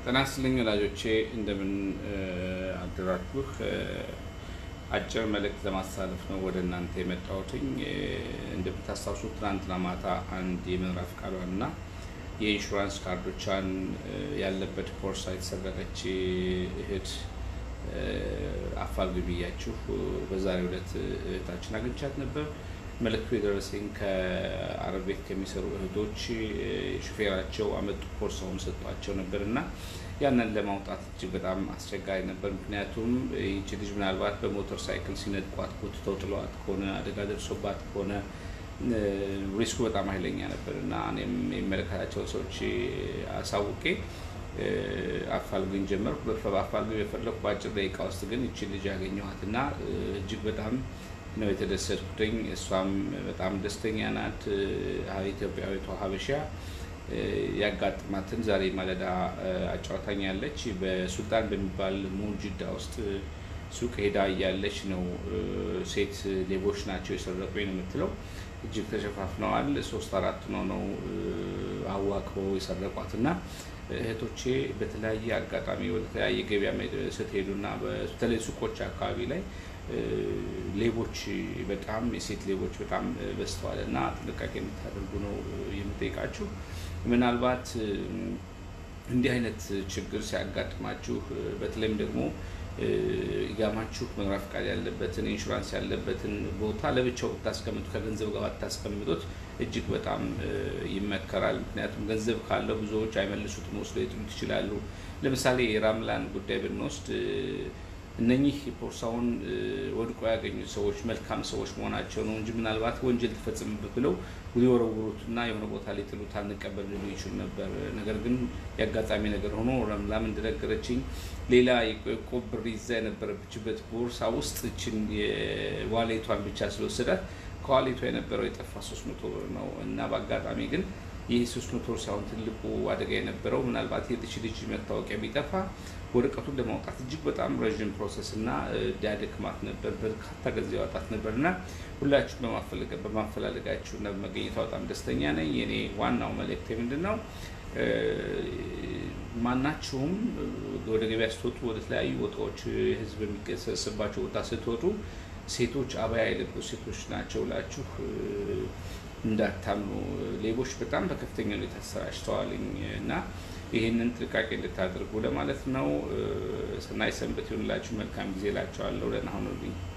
ጤና ይስጥልኝ ወላጆቼ እንደምን አደራችሁ። አጭር መልእክት ለማስተላለፍ ነው ወደ እናንተ የመጣሁትኝ። እንደምታስታውሱት ትናንትና ማታ አንድ የመኖሪያ ፈቃዷን እና የኢንሹራንስ ካርዶቿን ያለበት ቦርሳ የተሰረቀች እህት አፋልጉኝ ብያችሁ በዛሬው ዕለት እህታችን አግኝቻት ነበር። መልእክቱ የደረሰኝ ከአረብ ቤት ከሚሰሩ እህቶች ሹፌራቸው አመጡ ቦርሳውን ሰጧቸው ነበር እና ያንን ለማውጣት እጅግ በጣም አስቸጋሪ ነበር። ምክንያቱም ይቺ ልጅ ምናልባት በሞተር ሳይክል ሲነጥቋት ጎትተው ጥለዋት ከሆነ አደጋ ደርሶባት ከሆነ ሪስኩ በጣም ኃይለኛ ነበር እና እኔም የሚመለከታቸው ሰዎች አሳውቄ አፋልጉኝ ጀመርኩ። በአፋልጉኝ የፈለኩ በአጭር ደቂቃ ውስጥ ግን ይቺ ልጅ ያገኘኋት እና እጅግ በጣም ነው የተደሰትኩትኝ። እሷም በጣም ደስተኛ ናት። ኢትዮጵያዊቷ ሀበሻ ያጋጥማትን ዛሬ ማለዳ አጫውታኛለች። በሱልጣን በሚባል ሙጅዳ ውስጥ ሱቅ ሄዳ እያለች ነው ሴት ሌቦች ናቸው የሰረቁኝ ነው የምትለው። እጅግ ተሸፋፍነዋል። ሶስት አራት ነው ነው አዋክበው የሰረቋት እና እህቶቼ በተለያየ አጋጣሚ ወደ ተለያየ ገበያ ስትሄዱና በተለይ ሱቆች አካባቢ ላይ ሌቦች በጣም የሴት ሌቦች በጣም በዝተዋል እና ጥንቃቄ የምታደርጉ ነው የምጠይቃችሁ። ምናልባት እንዲህ አይነት ችግር ሲያጋጥማችሁ በተለይም ደግሞ ኢቃማችሁ መኖሪያ ፈቃድ ያለበትን ኢንሹራንስ ያለበትን ቦታ ለብቻው ብታስቀምጡ ከገንዘብ ጋር ባታስቀምጡት እጅግ በጣም ይመከራል። ምክንያቱም ገንዘብ ካለው ብዙዎች አይመልሱትም፣ ወስዶ ሊጥሉት ይችላሉ። ለምሳሌ የራምላን ጉዳይ ብንወስድ እነኚህ ቦርሳውን ወድቆ ያገኙት ሰዎች መልካም ሰዎች መሆናቸው ነው እንጂ ምናልባት ወንጀል ተፈጽምበት ብለው ሊወረውሩትና የሆነ ቦታ ሊጥሉት አልንቀበል ሊሉ ይችሉ ነበር። ነገር ግን የአጋጣሚ ነገር ሆኖ ረምላም እንደነገረችኝ ሌላ የቆብ ብር ይዛ የነበረችበት ቦርሳ ውስጥ እችን የዋሌቷን ብቻ ስለወሰዳት ከዋሌቷ የነበረው የጠፋ ሶስት መቶ ብር ነው እና በአጋጣሚ ግን ይህ ሶስት መቶ ብር ሳይሆን ትልቁ አደጋ የነበረው ምናልባት የጥች ልጅ መታወቂያ ቢጠፋ ወረቀቱን ለማውጣት እጅግ በጣም ረዥም ፕሮሰስ እና ዲያደክማት ነበር። በርካታ ገንዘብ ያወጣት ነበር እና ሁላችሁም በማፈላለጋችሁ እና በመገኘቷ በጣም ደስተኛ ነኝ። የኔ ዋናው መልእክት ምንድን ነው? ማናችሁም ወደ ገበያ ስትወጡ፣ ወደ ተለያዩ ቦታዎች ህዝብ የሚሰበስባቸው ቦታ ስትወጡ ሴቶች አባያ የለበሱ ሴቶች ናቸው ብላችሁ እንዳታምኑ። ሌቦች በጣም በከፍተኛ ሁኔታ ተሰራጭተዋል እና ይህንን ጥንቃቄ እንድታደርጉ ለማለት ነው። ሰናይ ሰንበት ይሁንላችሁ። መልካም ጊዜ እላችኋለሁ። ደህና ሁኑልኝ።